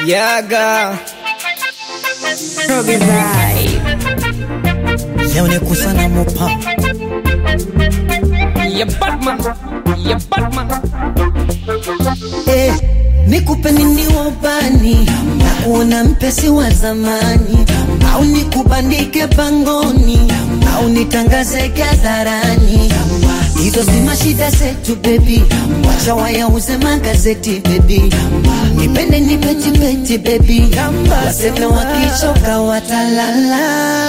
Yaga Roge vibe. Leo ni kusana mopa ya Batman ya Batman eh, nikupe nini wabani na kuona mpesi wa zamani au nikubandike pangoni au nitangaze hadharani hizo si mashida zetu bebi wacha wayauze magazeti bebi nipende nipetipeti bebi waseme wakichoka watalala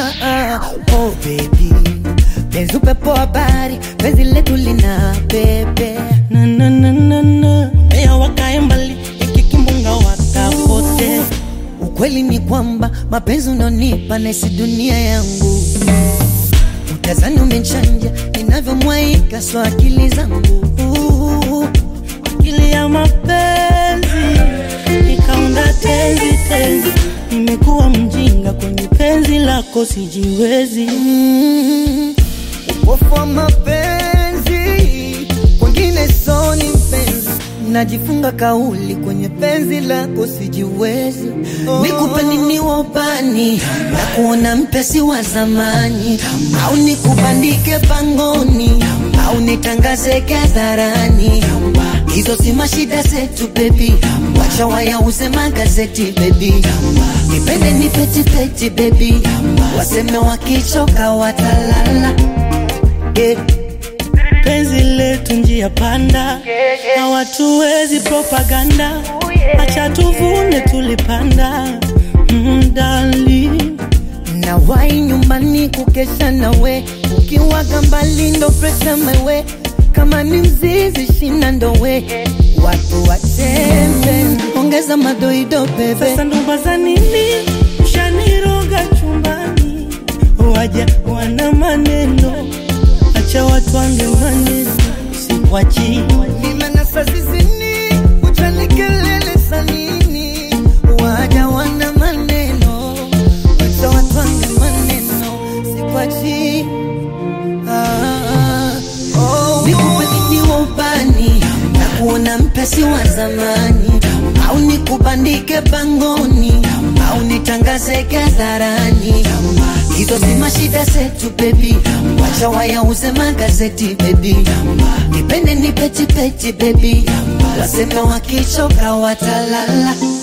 oh baby penzi upepo habari penzi letu lina pepe na na na na na Meya wakae mbali ikikimbunga wakapote Ukweli ni kwamba mapenzi unaonipa nesi dunia yangu, utazani umechanja ninavyomwaika so akili zangu akili ya mapenzi ikaunda tenzi tenzi nimekuwa mjinga kwenye penzi lako sijiwezi Mm, upofu wa mapenzi kwengine soni mpenzi, najifunga kauli kwenye penzi lako sijiwezi. Nikupe nini wabani na kuona mpesi wa zamani, au nikubandike pangoni, au nitangaze hadharani. Hizo si mashida zetu bebi, wacha wayauze magazeti bebi, nipende nipetipeti bebi, waseme wakichoka watalala yeah. penzi letu njia panda hawatuwezi propaganda acha tuvune tulipanda mm, darling. na wai nyumbani kukesha nawe ukiwaga mbali ndo presha mewe kama ni mzizi shina ndowe watu watembe ongeza madoido bebe Sasa ndoba za nini ushaniroga chumbani, waja wana maneno, acha watu wange maneno, siwachi nimenasa zizini uchanikelele sanini waja wana maneno wacha watwange maneno sikwachi ah, oh, nikupe nini wa ubani na kuona mpesi wa zamani au nikubandike pangoni au nitangaze hadharani hizo si mashida zetu bebi wacha wayauze magazeti bebi nipende nipetipeti bebi waseme wakichoka watalala